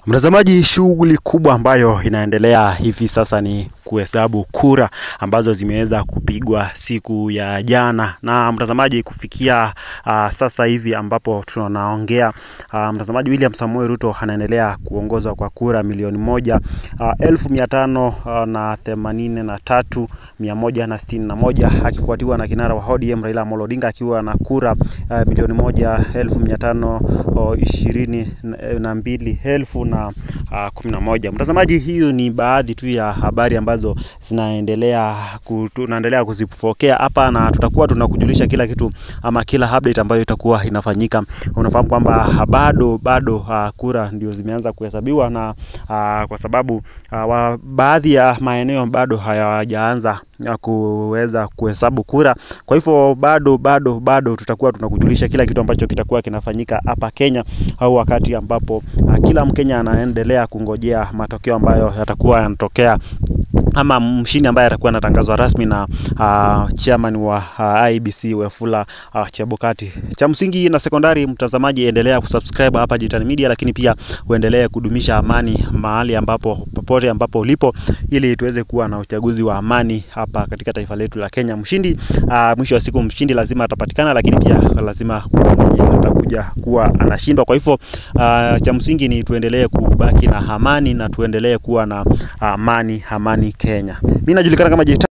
Mtazamaji, shughuli kubwa ambayo inaendelea hivi sasa ni kuhesabu kura ambazo zimeweza kupigwa siku ya jana. Na mtazamaji, kufikia uh, sasa hivi ambapo tunaongea uh, mtazamaji, William Samoei Ruto anaendelea kuongoza kwa kura milioni moja uh, elfu mia tano uh, na themanini na tatu mia moja na sitini na moja akifuatiwa na kinara wa ODM Raila Amolo Odinga akiwa na kura uh, milioni moja elfu mia tano uh, ishirini na mbili elfu na uh, kumi na moja. Mtazamaji, hiyo ni baadhi tu ya habari ambazo zinaendelea ku, tunaendelea kuzipokea hapa na tutakuwa tunakujulisha kila kitu ama kila update ambayo itakuwa inafanyika. Unafahamu kwamba bado bado uh, kura ndio zimeanza kuhesabiwa na uh, kwa sababu uh, wa, baadhi ya maeneo bado hayajaanza ya kuweza kuhesabu kura. Kwa hivyo bado bado bado tutakuwa tunakujulisha kila kitu ambacho kitakuwa kinafanyika hapa Kenya, au wakati ambapo uh, kila Mkenya anaendelea kungojea matokeo ambayo yatakuwa yanatokea ama mshindi ambaye atakuwa anatangazwa rasmi na uh, chairman wa uh, IBC Wafula uh, Chebukati. Cha msingi na sekondari, mtazamaji, endelea kusubscribe hapa Jitan Media, lakini pia uendelee kudumisha amani mahali ambapo popote ambapo ulipo, ili tuweze kuwa na uchaguzi wa amani hapa katika taifa letu la Kenya. Mshindi uh, mwisho wa siku mshindi lazima atapatikana, lakini pia lazima atakuja kuwa anashindwa. Kwa hivyo uh, cha msingi ni tuendelee kubaki na amani na tuendelee kuwa na amani amani Kenya. Mimi najulikana kama Jitan